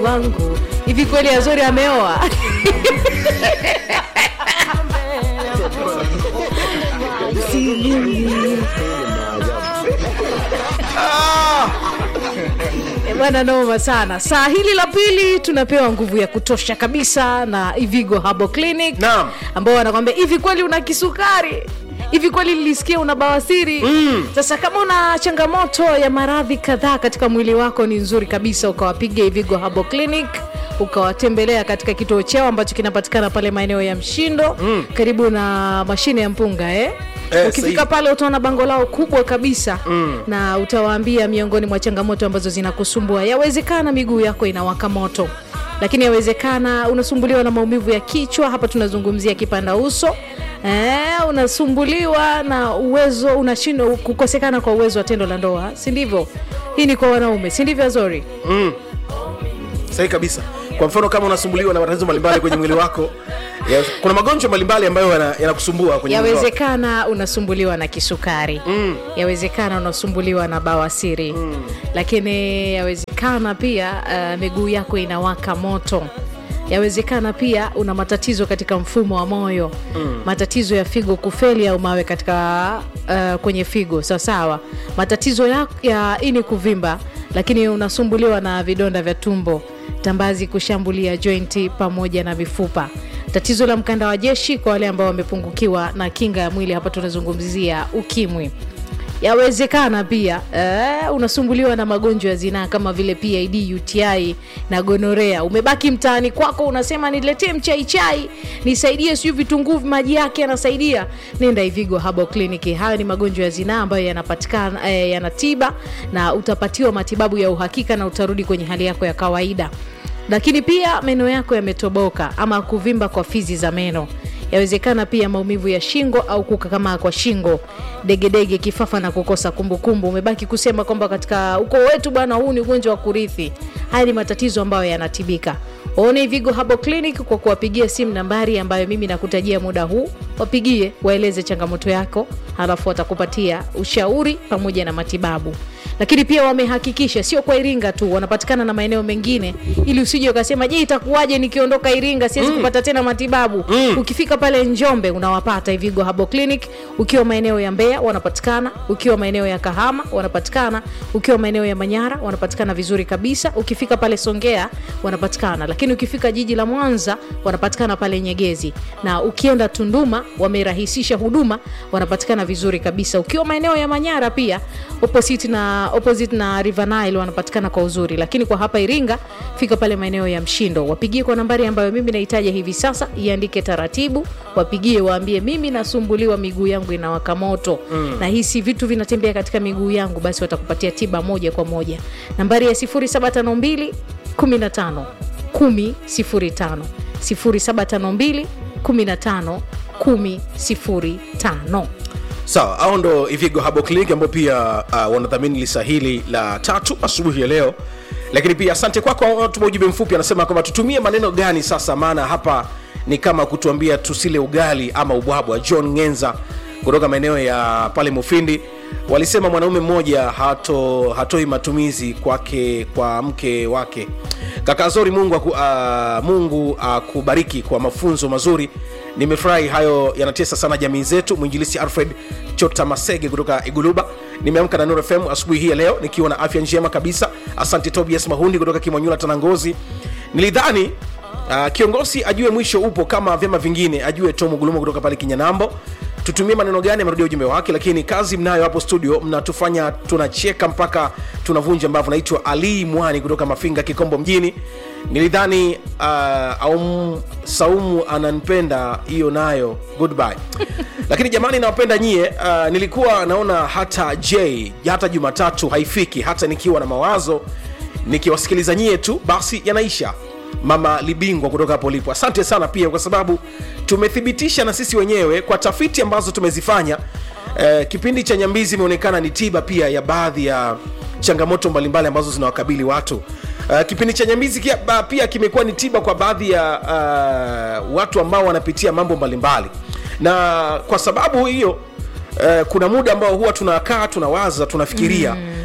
wangu hivi kweli azori ameoa Eh, bwana noma sana saa hili la pili tunapewa nguvu ya kutosha kabisa na ivigo habo clinic Naam. ambao wanakwambia hivi kweli una kisukari hivi kweli nilisikia una bawasiri mm. sasa kama una changamoto ya maradhi kadhaa katika mwili wako ni nzuri kabisa ukawapiga ivigo habo clinic ukawatembelea katika kituo chao ambacho kinapatikana pale maeneo ya mshindo mm. karibu na mashine ya mpunga eh? Eh, ukifika sahihi. pale utaona bango lao kubwa kabisa mm. na utawaambia miongoni mwa changamoto ambazo zinakusumbua yawezekana miguu yako inawaka moto lakini yawezekana unasumbuliwa na maumivu ya kichwa hapa tunazungumzia kipanda uso Eh, unasumbuliwa na uwezo unashindwa kukosekana kwa uwezo wa tendo la ndoa si ndivyo hii ni kwa wanaume si ndivyo azori sahi kabisa kwa mfano kama unasumbuliwa na matatizo mbalimbali kwenye mwili wako ya, kuna magonjwa mbalimbali ambayo yana- yanakusumbua kwenye mwili wako. yawezekana unasumbuliwa na kisukari mm. yawezekana unasumbuliwa na bawasiri mm. lakini yawezekana pia uh, miguu yako inawaka moto yawezekana pia una matatizo katika mfumo wa moyo mm. matatizo ya figo kufeli au mawe katika uh, kwenye figo sawasawa matatizo ya, ya ini kuvimba lakini unasumbuliwa na vidonda vya tumbo tambazi kushambulia jointi pamoja na mifupa tatizo la mkanda wa jeshi kwa wale ambao wamepungukiwa na kinga ya mwili hapa tunazungumzia ukimwi yawezekana pia eh, unasumbuliwa na magonjwa ya zinaa kama vile pid uti na gonorea umebaki mtaani kwako unasema niletee mchaichai nisaidie siu vitunguu maji yake yanasaidia nenda ivigo habo kliniki hayo ni magonjwa ya zinaa ambayo yanapatikana eh, yanatiba na utapatiwa matibabu ya uhakika na utarudi kwenye hali yako ya kawaida lakini pia meno yako yametoboka ama kuvimba kwa fizi za meno yawezekana pia maumivu ya shingo au kukakamaa kwa shingo degedege kifafa na kukosa kumbukumbu umebaki kusema kwamba katika ukoo wetu bwana huu ni ugonjwa wa kurithi haya ni matatizo ambayo yanatibika waone vigo habo clinic kwa kuwapigia simu nambari ambayo mimi nakutajia muda huu wapigie waeleze changamoto yako halafu watakupatia ushauri pamoja na matibabu lakini pia wamehakikisha sio kwa iringa tu wanapatikana na maeneo mengine ili usije ukasema je itakuwaje nikiondoka iringa siwezi mm. kupata tena matibabu mm. ukifika pale njombe unawapata ivigo habo clinic ukiwa maeneo ya mbeya wanapatikana ukiwa maeneo ya kahama wanapatikana ukiwa maeneo ya manyara wanapatikana vizuri kabisa ukifika pale songea wanapatikana lakini ukifika jiji la mwanza wanapatikana pale nyegezi na ukienda tunduma wamerahisisha huduma wanapatikana vizuri kabisa ukiwa maeneo ya manyara pia opposite na, opposite na river nile wanapatikana kwa uzuri lakini kwa hapa iringa fika pale maeneo ya mshindo wapigie kwa nambari ambayo mimi nahitaja hivi sasa iandike taratibu wapigie waambie mimi nasumbuliwa miguu yangu inawaka moto mm. na hisi vitu vinatembea katika miguu yangu basi watakupatia tiba moja kwa moja nambari ya 0752 15 10 0752 15 10 sawa au ndo ivigo habo clinic ambao pia uh, wanadhamini lisa hili la tatu asubuhi ya leo lakini pia asante kwako kwa tuma ujumbe mfupi anasema kwamba tutumie maneno gani sasa maana hapa ni kama kutuambia tusile ugali ama ubwabwa john ngenza kutoka maeneo ya pale mufindi walisema mwanaume mmoja hato, hatoi matumizi kwake kwa mke wake kaka zori mungu aku, uh, mungu akubariki kwa mafunzo mazuri nimefurahi hayo yanatesa sana jamii zetu mwinjilisi alfred chota masege kutoka iguluba nimeamka na Nuru fm asubuhi hii ya leo nikiwa na afya njema kabisa asante tobias mahundi kutoka kimwanyula tanangozi nilidhani uh, kiongozi ajue mwisho upo kama vyama vingine ajue tomu gulumo kutoka pale kinyanambo tutumie maneno gani amerudia ujumbe wake lakini kazi mnayo hapo studio mnatufanya tunacheka mpaka tunavunja mbavu naitwa ali mwani kutoka mafinga kikombo mjini nilidhani uh, aum, saumu ananipenda hiyo nayo goodbye lakini jamani nawapenda nyie uh, nilikuwa naona hata j hata jumatatu haifiki hata nikiwa na mawazo nikiwasikiliza nyie tu basi yanaisha mama libingwa kutoka hapo lipo asante sana pia kwa sababu tumethibitisha na sisi wenyewe kwa tafiti ambazo tumezifanya eh, kipindi cha nyambizi imeonekana ni tiba pia ya baadhi ya changamoto mbalimbali ambazo zinawakabili watu uh, kipindi cha nyambizi kia, ba, pia kimekuwa ni tiba kwa baadhi ya uh, watu ambao wanapitia mambo mbalimbali na kwa sababu hiyo Uh, kuna muda ambao huwa tunakaa tunawaza tunafikiria mm.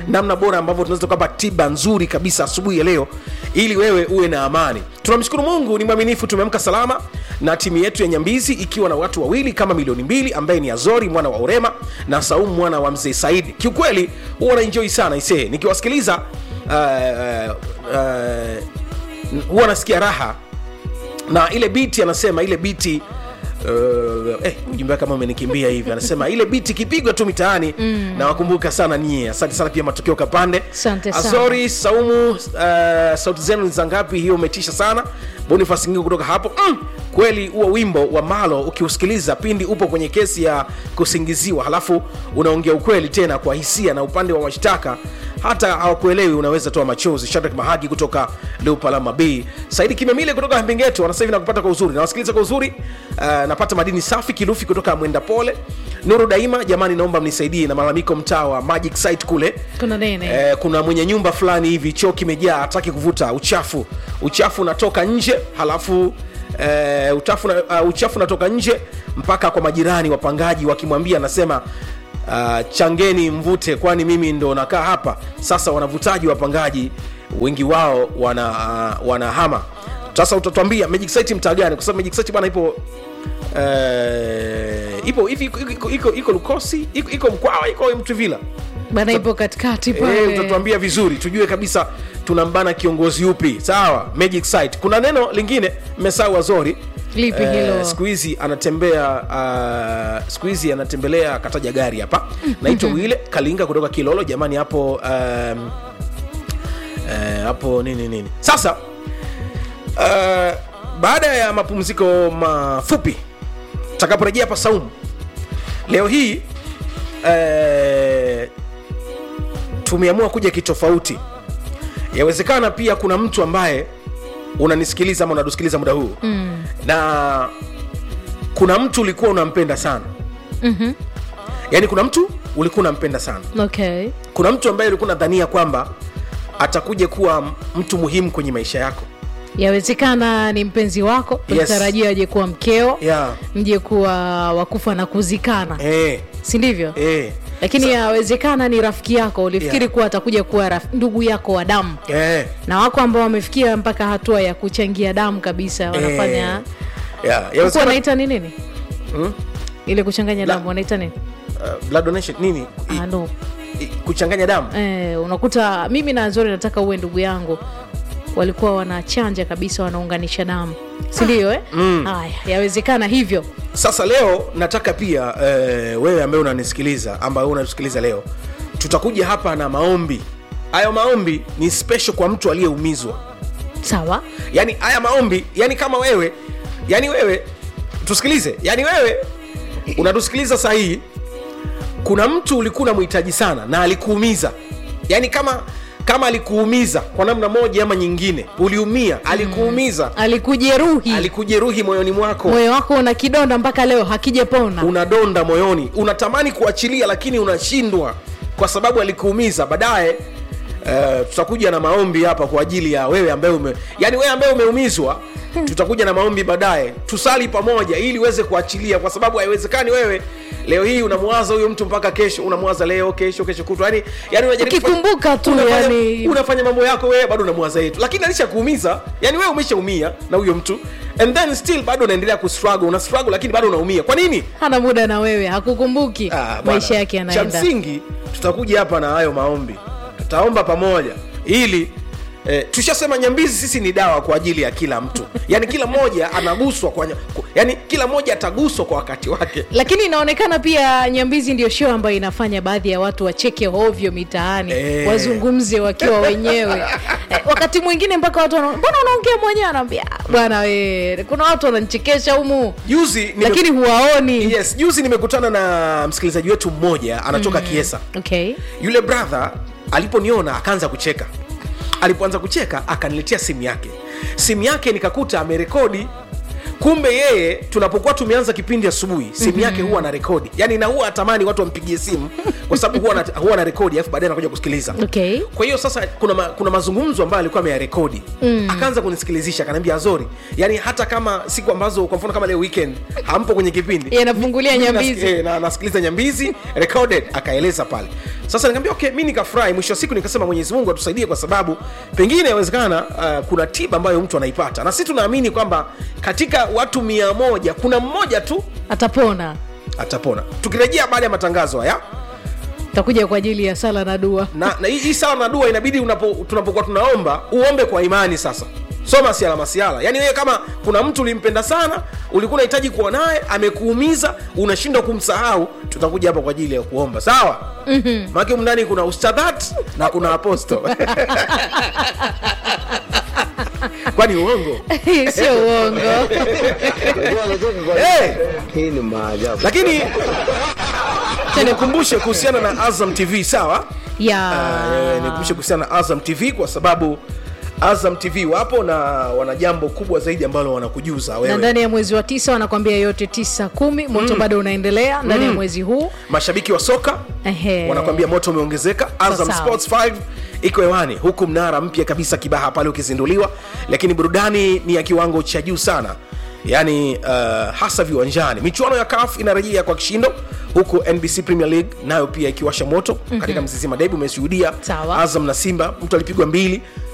namna bora ambavyo tunaweza tukapa tiba nzuri kabisa asubuhi ya leo ili wewe uwe na amani tunamshukuru mungu ni mwaminifu tumeamka salama na timu yetu ya nyambizi ikiwa na watu wawili kama milioni mbili ambaye ni azori mwana wa urema na saumu mwana wa mzee saidi kiukweli huwa naenjoi sana isee nikiwasikiliza uh, uh, uh, huwa nasikia raha na ile biti anasema ile biti Uh, eh, ujumbe wake kama umenikimbia hivi anasema ile biti ikipigwa tu mitaani mm. na wakumbuka sana nyie asante sana pia matokeo kapande Asante sana. azori saumu uh, sauti zenu ni za ngapi hiyo umetisha sana bonifas ngingo kutoka hapo mm, kweli huo wimbo wa malo ukiusikiliza pindi upo kwenye kesi ya kusingiziwa halafu unaongea ukweli tena kwa hisia na upande wa mashtaka hata hawakuelewi unaweza toa machozi shadrak mahagi kutoka leupalama b saidi kimemile kutoka mbingeto anasema hivi nakupata kwa uzuri nawasikiliza kwa uzuri uh, napata madini safi kilufi kutoka mwenda pole nuru daima jamani naomba mnisaidie na malalamiko mtaa wa magic site kule kuna nene Eh, kuna mwenye nyumba fulani hivi choo kimejaa hataki kuvuta uchafu uchafu unatoka nje halafu eh, uchafu, na, uh, uchafu unatoka nje mpaka kwa majirani wapangaji wakimwambia anasema uh, changeni mvute kwani mimi ndo nakaa hapa sasa wanavutaji wapangaji wengi wao wana uh, wanahama sasa utatuambia magic site mtaa gani kwa sababu magic site bwana ipo uh, ipo hivi iko, iko, iko, iko lukosi iko, iko mkwawa iko mtuvila bana ipo katikati Eh, pale utatuambia vizuri tujue kabisa tunambana kiongozi upi sawa magic site kuna neno lingine mmesahau wazori lipi hilo siku hizi anatembea uh, siku hizi anatembelea kataja gari hapa naitwa wile kalinga kutoka kilolo jamani hapo um, eh, hapo nini nini sasa uh, baada ya mapumziko mafupi takaporejea hapa saumu leo hii eh, tumeamua kuja kitofauti yawezekana pia kuna mtu ambaye unanisikiliza ama unatusikiliza muda huu mm. na kuna mtu ulikuwa unampenda sana Mhm. yaani kuna mtu ulikuwa unampenda sana okay kuna mtu ambaye ulikuwa unadhania kwamba atakuja kuwa mtu muhimu kwenye maisha yako yawezekana ni mpenzi wako Yes. ulitarajia aje kuwa mkeo yeah. mje kuwa wakufa na kuzikana eh, si ndivyo eh, lakini yawezekana ni rafiki yako ulifikiri Yeah. kuwa atakuja kuwa raf, ndugu yako wa damu eh, na wako ambao wamefikia mpaka hatua ya kuchangia damu kabisa wanafanya yeah. yeah. Yawezekana- wanaita ni nini Hmm? ile kuchanganya La- damu wanaita nini uh, blood donation nini I, ah, no. i, kuchanganya damu eh, unakuta mimi na Zori nataka uwe ndugu yangu walikuwa wanachanja kabisa wanaunganisha damu sindio eh? Mm. haya yawezekana hivyo sasa leo nataka pia eh, wewe ambaye unanisikiliza ambaye unatusikiliza leo tutakuja hapa na maombi hayo maombi ni special kwa mtu aliyeumizwa sawa yani haya maombi yani kama wewe yani wewe tusikilize yani wewe unatusikiliza sahii kuna mtu ulikuwa unamhitaji sana na alikuumiza yani kama kama alikuumiza kwa namna moja ama nyingine uliumia alikuumiza alikujeruhi alikujeruhi moyoni mwako moyo wako una kidonda mpaka leo hakijapona unadonda moyoni unatamani kuachilia lakini unashindwa kwa sababu alikuumiza baadaye Uh, tutakuja na maombi hapa kwa ajili ya wewe ambaye ume yani wewe ambaye umeumizwa tutakuja na maombi baadaye tusali pamoja ili uweze kuachilia kwa sababu haiwezekani wewe leo hii unamwaza huyo mtu mpaka kesho unamwaza leo kesho kesho kutwa yani, yani unajaribu kufanya- Ukikumbuka tu, unafanya, yani- unafanya mambo yako wewe bado unamwaza yetu lakini alishakuumiza yani wewe umeshaumia na huyo mtu and then still bado unaendelea kustruggle una struggle lakini bado unaumia kwa nini hana muda na wewe hakukumbuki Ah, bwana. maisha yake cha yanaenda msingi tutakuja hapa na hayo maombi tutaomba pamoja ili Eh, tushasema nyambizi sisi ni dawa kwa ajili ya kila mtu yaani kila mmoja anaguswa kwa nya- ku- yaani kila mmoja ataguswa kwa wakati wake lakini inaonekana pia nyambizi ndio show ambayo inafanya baadhi ya watu wacheke hovyo mitaani Eh. wazungumze wakiwa wenyewe eh, wakati mwingine mpaka watu wana- mbona unaongea mwenyewe anaambia "Ah, bwana we kuna watu wananichekesha humu juzi nime- lakini huwaoni yes juzi nimekutana na msikilizaji wetu mmoja anatoka mm. kiesa okay yule brother aliponiona akaanza kucheka alipoanza kucheka akaniletea simu yake simu yake nikakuta amerekodi kumbe yeye tunapokuwa tumeanza kipindi asubuhi simu yake huwa na rekodi yani na huwa atamani watu wampigie simu kwa sababu huwa na, huwa na rekodi alafu baadaye anakuja kusikiliza okay kwa hiyo sasa kuna, ma, kuna mazungumzo ambayo alikuwa ameyarekodi mm. akaanza kunisikilizisha akaniambia azori yani hata kama siku ambazo kwa mfano kama leo weekend hampo kwenye kipindi yanafungulia mimi nas- nyambizi eh, na nasikiliza nyambizi recorded akaeleza pale sasa nikamwambia okay mi nikafurahi mwisho wa siku nikasema mwenyezi mungu atusaidie kwa sababu pengine inawezekana uh, kuna tiba ambayo mtu anaipata na sisi tunaamini kwamba katika watu mia moja kuna mmoja tu atapona atapona tukirejea baada ya matangazo haya takuja kwa ajili ya sala na dua na, na hii hii sala na dua inabidi unapo, tunapokuwa tunaomba uombe kwa imani sasa so masiala masiala yaani wewe kama kuna mtu ulimpenda sana ulikuwa unahitaji kuwa naye amekuumiza unashindwa kumsahau tutakuja hapa kwa ajili ya kuomba sawa mm-hmm. maake mndani kuna ustadhat na kuna aposto kwani uongo sio uongo Unajua anacheka kwa nini? hey! Hii ni maajabu. lakini nikumbushe kuhusiana na azam tv sawa ya Eh, nikumbushe kuhusiana na azam tv kwa sababu azam tv wapo na wana jambo kubwa zaidi ambalo wanakujuza na wewe ndani ya mwezi wa tisa wanakwambia yote tisa kumi moto bado unaendelea ndani ya mwezi huu mashabiki wa soka Ehe. wanakwambia moto umeongezeka azam Sawa. sports 5 iko hewani huku mnara mpya kabisa kibaha pale ukizinduliwa lakini burudani ni ya kiwango cha juu sana yaani uh, hasa viwanjani michuano ya kaf inarejea kwa kishindo huku nbc premier league nayo pia ikiwasha moto mm-hmm. katika mzizima debi umeshuhudia Sawa. azam na simba mtu alipigwa mbili